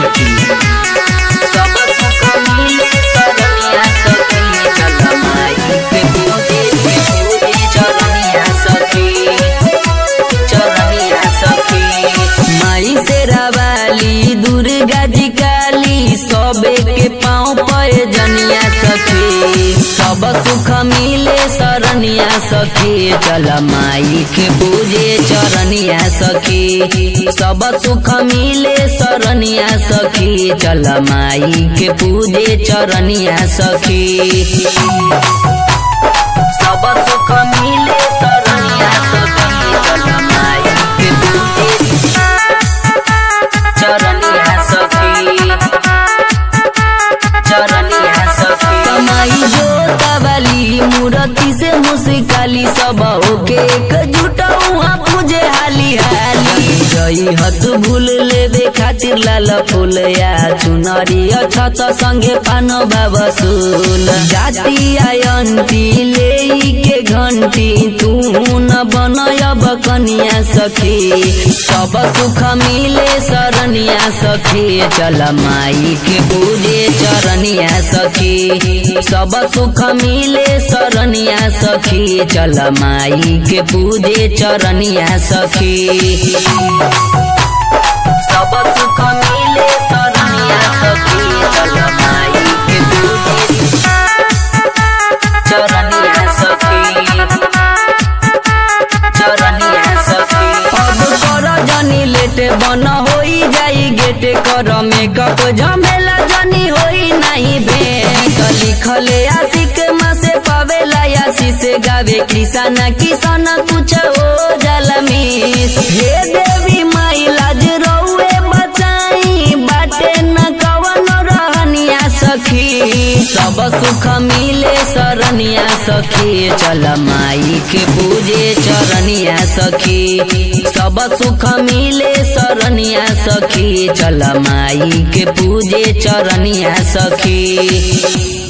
सखी सब सुख मिले सरनिया सखी चल माई के पूजे के पूजे चरनिया सखी चरनिया सखी माई से रवाली दुर्गा जी काली सबे के पाँव पे जनिया सखी सब सुख मिले सरनिया सखी चल माई के पूजे चरनिया सखी सब सुख मिले सरनिया सखी चल माई के पूजे चरनिया सखी सब सुख मिले सरनिया सखी चल माई के पूजे चरनिया सखी चरनिया सखी कमाई जोतावाली मूर्ति से मुस्काली सब होके एकजुट हुआ पूजे हाली हाली जई हत भूल लेवे खातिर लाल फूल या चुनरी छत संगे पान बाबा सुल जाति आयंती ले के घंटी तू न बनयब कनिया सखी सब सुख मिले सरनिया सखी चल माई के पूजे चरनिया सखी सब सुख मिले सरनिया सखी चल माई के पूजे चरनिया सखी सब सुख मिले सरनिया सखी चल माई के पूजे चरनिया सखी चरनिया सखी अब कर जनी लेट बन होई जाई गेट कर मेकअप झमेला जनी होई नहीं भेंट लिखले आशिक माँ से पावेला आशी से गावे किसान किसान कुछ हो जल मिस हे देवी माई लाज रउए बचाई बाटे न कवन रहनिया सखी सब सुख मिले सरनिया सखी चल माई के पूजे चरनिया सखी सब सुख मिले सरनिया सखी चल माई के पूजे चरनिया सखी